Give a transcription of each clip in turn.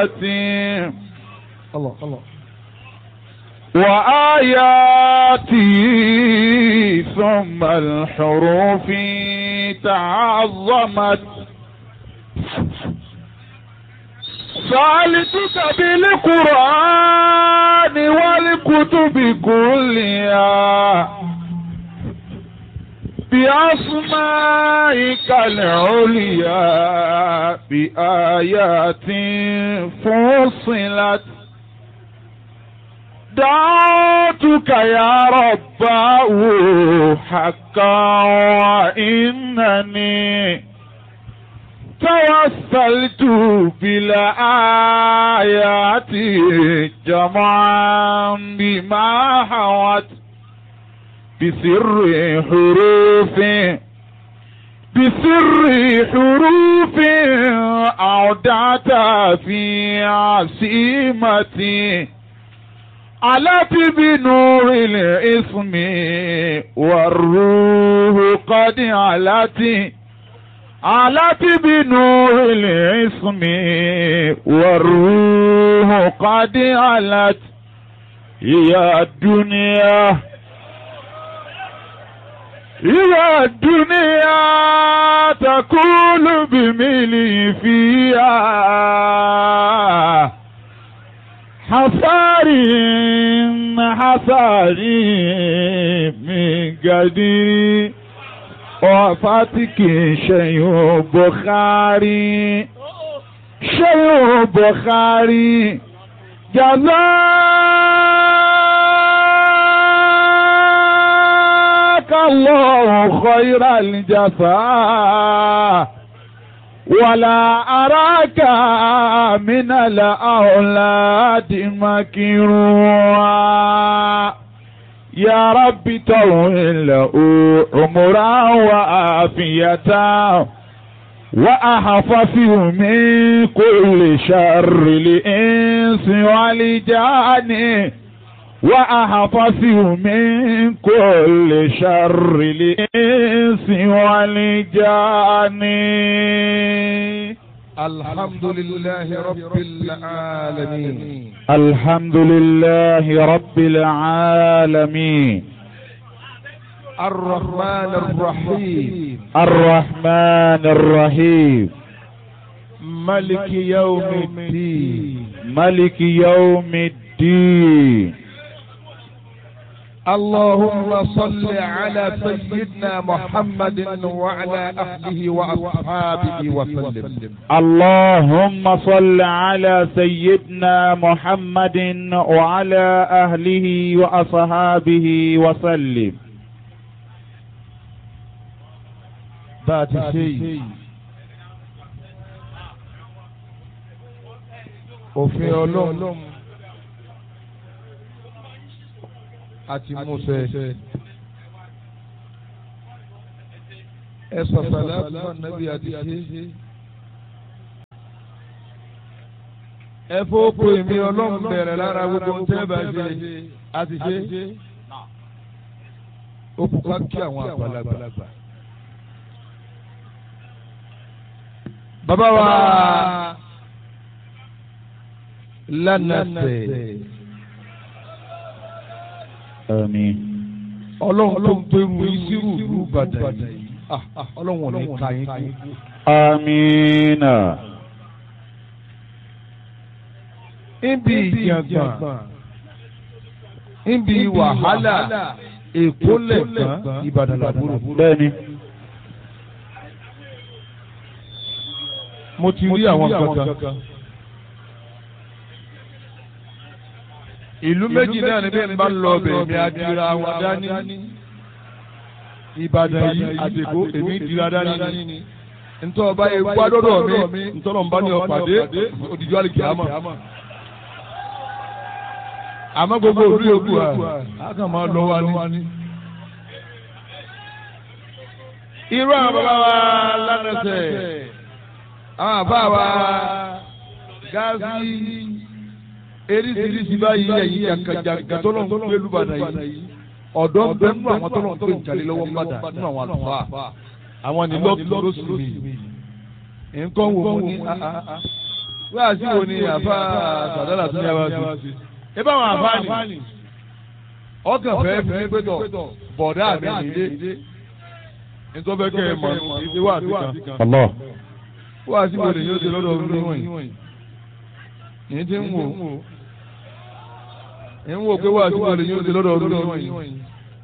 الله الله وآياتي ثم الحروف تعظمت سألتك بالقرآن والكتب كلها بأسمائك العليا بآيات فصلت دعوتك يا رباه حقا وإنني توسلت بالآيات جمعا بما حوت بسر حروف بسر حروف أودعت في عصيمتي علت بنور الاسم والروح قد علت علت بنور الاسم والروح قد علت يا الدنيا يا الدنيا تقول بملي فيها حصاري حصاري من قدير وفاتك شيء بخاري شيء بخاري جزاك الله خير الجزاء ولا أراك من الأولاد مكروا يا رب طول عمرا وعافية وأحفظه من كل شر الإنس والجان وأحفظه من كل شر الإنس والجان الحمد لله رب العالمين الحمد لله رب العالمين الرحمن الرحيم الرحمن الرحيم ملك يوم الدين ملك يوم الدين اللهم صل على سيدنا محمد وعلى أهله وأصحابه وسلم اللهم صل على سيدنا محمد وعلى أهله وأصحابه وسلم بعد شيء òfin ọlọ́run àti Mósè ẹ sọ̀tàlá fún ànábì àti ṣe ẹ fọ́pọ̀ èmi ọlọ́run bẹ̀rẹ̀ lára gbogbo tẹ́ bá ṣe àti ṣe ó kú ká kí àwọn àgbàlagbà. bàbá wa lánàṣẹ آمين ọlọ́run tó ń gbẹrù ìṣirò ìlú Ìbàdàn yìí Ah, ah, ọlọ́run ò ní ka yín kú. آمين níbi ìjàngbọ̀n níbi wàhálà èkó lẹ̀gbọ́n Ìbàdàn làbúrò. bẹ́ẹ̀ni mo ti rí àwọn kankan. ìlú méjì náà ni bẹ́ẹ̀ bá lọ bẹ̀ mi adira wọn dání. Ìbàdàn yìí àtẹ̀kọ́ èmi dira dání. ntọ́ ọba yẹ wá dọ́dọ̀ mi ntọ́nà ń bá ní ọ̀pàdé òdìjọ́ àlè kìámà. àmọ́ gbogbo òdu yòókù à á kàn máa lọ wa ní. irú àwọn bàbá wa lánàṣẹ àwọn àbá wa gáàsì eríṣiríṣi báyìí ẹ̀yìn jàǹkàjàǹkà tó lọ́n gbé lùbàdàn yìí ọ̀dọ́ ń bẹ nínú àwọn tó lọ́n gbé ìjàlè lọ́wọ́ padà nínú àwọn àlùfáà àwọn ní lọ́ọ̀kì lọ́sùn mi nǹkan wò mú ní wáàsí wo ni àfa sàdálà tún yà wá sí. ẹ bá wọn àfa ni ọkàn fẹ́ fi ní pẹ́tọ̀ bọ̀dá mi nìyé nítorí bẹ́ẹ̀ kẹ́ ẹ mọ̀ ní wáàsí kan. Allah. wáàsí wo ni yóò ṣe lọ́dọ̀ ọdún wọ̀nyí. ní ti ń wò ń wò pé wáàsí wo ni yóò ṣe lọ́dọ̀ ọdún wọ̀nyí.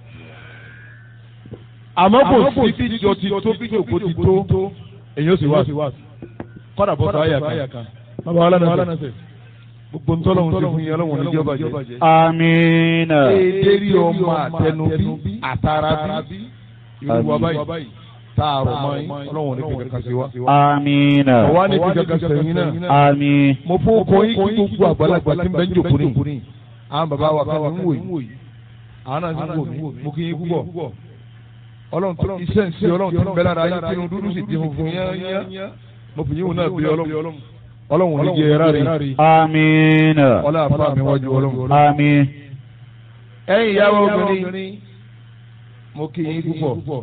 àmọ́ kò sí bí jọ ti tó bí jòkó ti tó èyí ó sì wáàsí kọ́dà bọ́ sọ àyà kan. bàbá wa lánàá sẹ̀ gbogbo ntọ́lọ́hún ti fún yín ọlọ́hún ní jọba jẹ. Àmín. Èdèrí ọmọ àtẹnubí àtàràbí irú wa báyìí tààrọ̀ mọ́ yín ọlọ́hún ní kíkà kan sí wa. Àmín. Ọ̀wá ní kíkà kan sẹ́yìn náà. Àmín. Mo fún ọkọ yín kí gbogbo àgbàlagbà tí ń bẹ́ ń jòkó ní. Àwọn bàbá wa kan ń wò yìí. Àwọn náà ń wò mí. Mo kí yín púpọ̀. Ọlọ́run tó iṣẹ́ ń ṣe ọlọ́run tó ń bẹ lára yín tí dúdú sì ti funfun yán. Mo fi yín wò náà bí ọlọ́run ọlọ́run ní jẹ ẹ̀rá rí. Àmín. ọlá àfa mi wájú ọlọ́run. Àmín. ẹ̀yin ìyàwó obìnrin mo kí yín púpọ̀.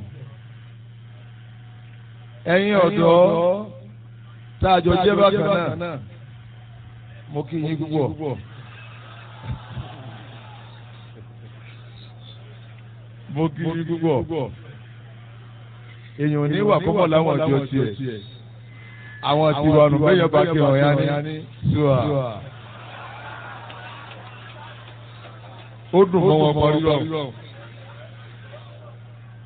ẹ̀yin ọ̀dọ́ tá a jọ jẹ́ bákan náà mo kí yín púpọ̀. mo kí yín púpọ̀. èèyàn ní wà kọ́mọ̀ láwọn ọjọ́ tiẹ̀ àwọn tiwa nù bẹ́ẹ̀ yẹn bá kí ọ̀ya ní ṣùà. ó dùn mọ́ wọn kọrí lọ.